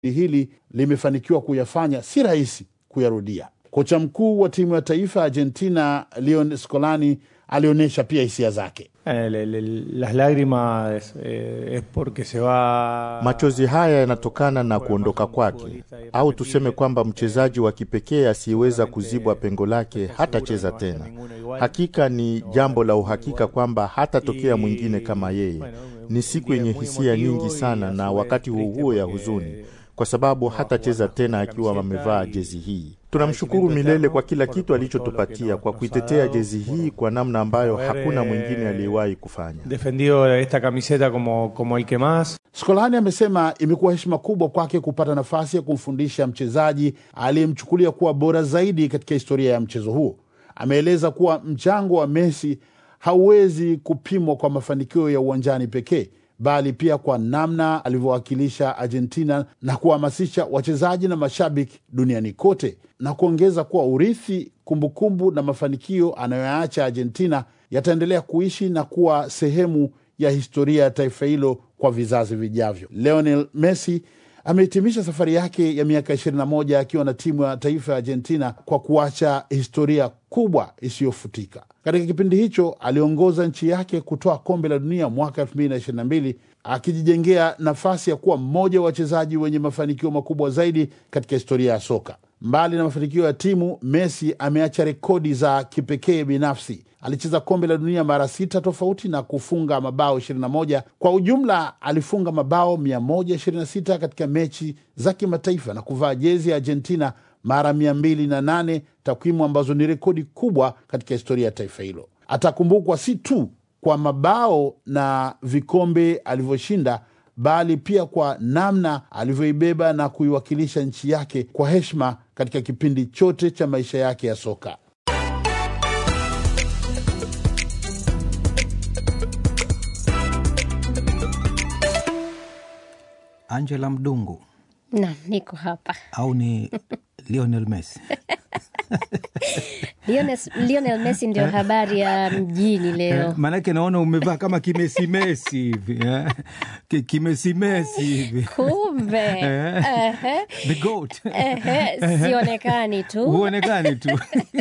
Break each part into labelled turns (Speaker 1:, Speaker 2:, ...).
Speaker 1: hili limefanikiwa kuyafanya si rahisi kuyarudia. Kocha mkuu wa timu ya taifa ya Argentina Leon Scolani alionyesha pia hisia zake.
Speaker 2: Eh, le- le- las lágrimas eh, es porque se va
Speaker 3: Machozi haya yanatokana na kuondoka kwake, au tuseme kwamba mchezaji wa kipekee asiyeweza kuzibwa pengo lake hatacheza tena. Hakika ni jambo la uhakika kwamba hatatokea mwingine kama yeye. Ni siku yenye hisia nyingi sana, na wakati huo huo ya huzuni, kwa sababu hatacheza tena akiwa amevaa jezi hii. Tunamshukuru milele kwa kila kitu alichotupatia, kwa kuitetea jezi hii kwa namna ambayo hakuna mwingine aliyewahi kufanya.
Speaker 2: defendido esta camiseta como, como el que más
Speaker 1: Skolani amesema imekuwa heshima kubwa kwake kupata nafasi ya kumfundisha mchezaji aliyemchukulia kuwa bora zaidi katika historia ya mchezo huo. Ameeleza kuwa mchango wa Messi hauwezi kupimwa kwa mafanikio ya uwanjani pekee, bali pia kwa namna alivyowakilisha Argentina na kuhamasisha wachezaji na mashabiki duniani kote, na kuongeza kuwa urithi, kumbukumbu na mafanikio anayoyaacha Argentina yataendelea kuishi na kuwa sehemu ya historia ya taifa hilo kwa vizazi vijavyo. Lionel Messi amehitimisha safari yake ya miaka 21 akiwa na timu ya taifa ya Argentina kwa kuacha historia kubwa isiyofutika. Katika kipindi hicho aliongoza nchi yake kutoa kombe la dunia mwaka 2022 akijijengea nafasi ya kuwa mmoja wa wachezaji wenye mafanikio makubwa zaidi katika historia ya soka. Mbali na mafanikio ya timu, Messi ameacha rekodi za kipekee binafsi. Alicheza kombe la dunia mara sita tofauti na kufunga mabao 21. Kwa ujumla alifunga mabao 126 katika mechi za kimataifa na kuvaa jezi ya Argentina mara 208, takwimu ambazo ni rekodi kubwa katika historia ya taifa hilo. Atakumbukwa si tu kwa mabao na vikombe alivyoshinda bali pia kwa namna alivyoibeba na kuiwakilisha nchi yake kwa heshima katika kipindi chote cha maisha yake ya soka.
Speaker 4: Angela Mdungu
Speaker 5: Naam, niko hapa.
Speaker 4: au ni Lionel Messi?
Speaker 5: Lionel, Lionel Messi ndio habari ya mjini leo.
Speaker 4: Maanake naona umevaa kama kimesimesi hivi eh? Ki- kimesimesi hivi
Speaker 5: Kumbe
Speaker 4: Eh.
Speaker 5: Ehe.
Speaker 4: the goat
Speaker 5: Ehe, sionekani tu
Speaker 4: huonekani tu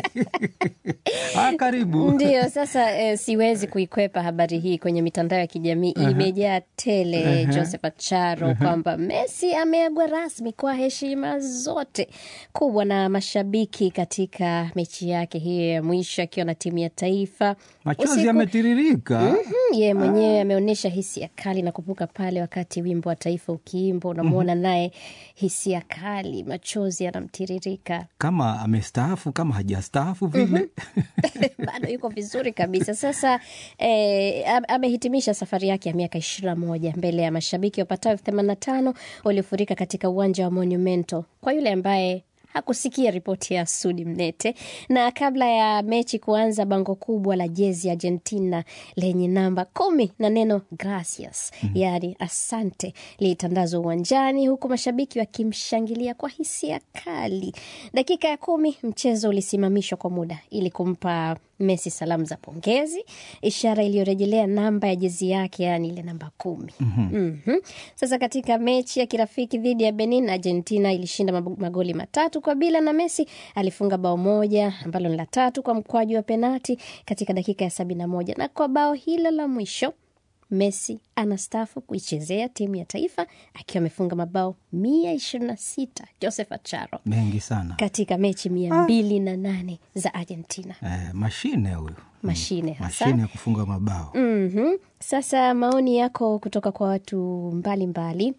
Speaker 4: ah, karibu
Speaker 5: Ndiyo, sasa eh, siwezi kuikwepa habari hii kwenye mitandao ya kijamii imejaa tele Joseph Acharo kwamba Messi ameagwa rasmi kwa heshima zote kubwa na mashabiki katika mechi yake hiyo ya mwisho akiwa na timu ya taifa.
Speaker 4: machozi
Speaker 5: Usiku-
Speaker 4: yametiririka
Speaker 5: Mhm, ye mwenyewe ameonyesha hisia kali na kupuka pale wakati wimbo wa taifa ukiimba, unamwona naye hisia kali, machozi yanamtiririka
Speaker 4: kama amestaafu kama hajastaafu vile
Speaker 5: bado yuko vizuri kabisa. Sasa eh, am- amehitimisha safari yake ya miaka ishirini na moja mbele ya mashabiki wapatao elfu themanini na tano waliofurika katika uwanja wa Monumento. Kwa yule ambaye hakusikia ripoti ya Sudi Mnete. Na kabla ya mechi kuanza, bango kubwa la jezi ya Argentina lenye namba kumi na neno gracias, yaani asante, lilitandazwa uwanjani, huku mashabiki wakimshangilia kwa hisia kali. Dakika ya kumi mchezo ulisimamishwa kwa muda ili kumpa Messi salamu za pongezi, ishara iliyorejelea namba ya jezi yake, yaani ile namba kumi. Mhm. Sasa katika mechi ya kirafiki dhidi ya Benin, Argentina ilishinda mab- magoli matatu kwa bila, na Messi alifunga bao moja ambalo ni la tatu kwa mkwaju wa penati katika dakika ya sabini na moja na kwa bao hilo la mwisho Messi anastaafu kuichezea timu ya taifa akiwa amefunga mabao mia ishirini na sita Joseph Acharo
Speaker 4: mengi sana
Speaker 5: katika mechi mia mbili na nane za Argentina.
Speaker 4: eh, mashine huyu
Speaker 5: Mashine hasa.
Speaker 4: mashine ya kufunga mabao
Speaker 5: Mhm. Sasa maoni yako kutoka kwa watu mbalimbali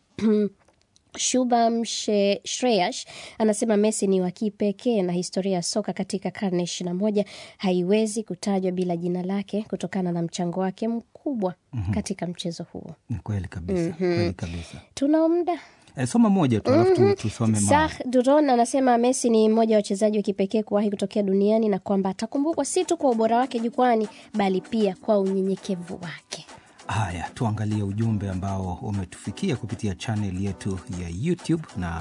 Speaker 5: Shubham She- Shreyash anasema Messi ni wa kipekee na historia ya soka katika karne ishirini na moja haiwezi kutajwa bila jina lake kutokana na mchango wake mkubwa katika mchezo huo.
Speaker 4: ni kweli kabisa kweli kabisa
Speaker 5: Tuna muda
Speaker 4: eh, soma moja tu alafu tu- tusome maoni.
Speaker 5: Sah Duron anasema Messi ni mmoja wa wachezaji wa kipekee kuwahi kutokea duniani na kwamba atakumbukwa si tu kwa ubora wake jukwani bali pia kwa unyenyekevu wake.
Speaker 4: Haya, tuangalie ujumbe ambao umetufikia kupitia chaneli yetu ya YouTube na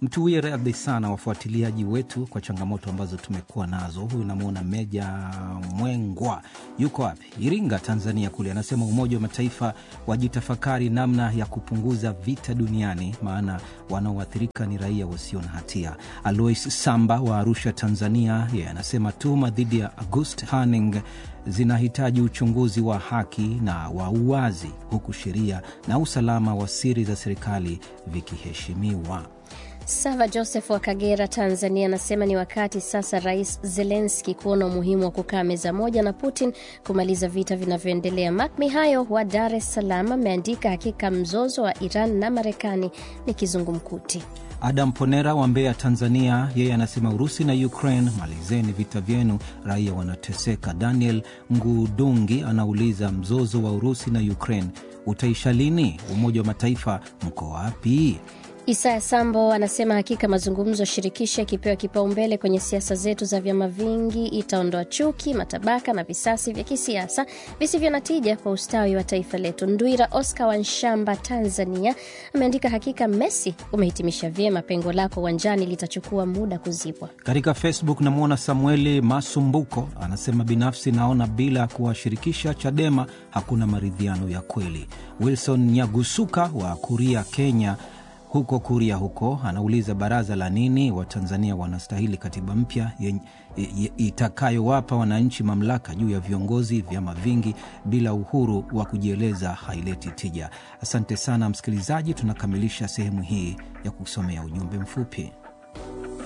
Speaker 4: mtuwie radhi sana wafuatiliaji wetu kwa changamoto ambazo tumekuwa nazo. Huyu namwona Meja Mwengwa yuko wapi? Iringa, Tanzania kule, anasema Umoja wa Mataifa wajitafakari namna ya kupunguza vita duniani, maana wanaoathirika ni raia wasio na hatia. Alois Samba wa Arusha, Tanzania, yeye anasema tuhuma dhidi ya August Hanning zinahitaji uchunguzi wa haki na wa uwazi, huku sheria na usalama wa siri za serikali vikiheshimiwa.
Speaker 5: Sava Joseph wa Kagera, Tanzania, anasema ni wakati sasa Rais Zelenski kuona umuhimu wa kukaa meza moja na Putin kumaliza vita vinavyoendelea. Mak Mihayo wa Dar es Salaam ameandika hakika mzozo wa Iran na Marekani ni kizungumkuti.
Speaker 4: Adam Ponera wa Mbeya, Tanzania, yeye anasema Urusi na Ukraine, malizeni vita vyenu, raia wanateseka. Daniel Ngudungi anauliza mzozo wa Urusi na Ukraine utaisha lini? Umoja wa Mataifa mko wapi?
Speaker 5: Isaya Sambo anasema hakika mazungumzo shirikishi yakipewa kipaumbele kwenye siasa zetu za vyama vingi itaondoa chuki, matabaka na visasi vya kisiasa visivyo na tija kwa ustawi wa taifa letu. Ndwira Oscar wa Nshamba, Tanzania, ameandika hakika Messi umehitimisha vyema, pengo lako uwanjani litachukua muda kuzibwa.
Speaker 4: Katika Facebook namwona Samueli Masumbuko anasema binafsi naona bila kuwashirikisha Chadema hakuna maridhiano ya kweli. Wilson Nyagusuka wa Kuria, Kenya huko Kuria huko anauliza baraza la nini? Watanzania wanastahili katiba mpya itakayowapa wananchi mamlaka juu ya viongozi. Vyama vingi bila uhuru wa kujieleza haileti tija. Asante sana msikilizaji, tunakamilisha sehemu hii ya kusomea ujumbe mfupi.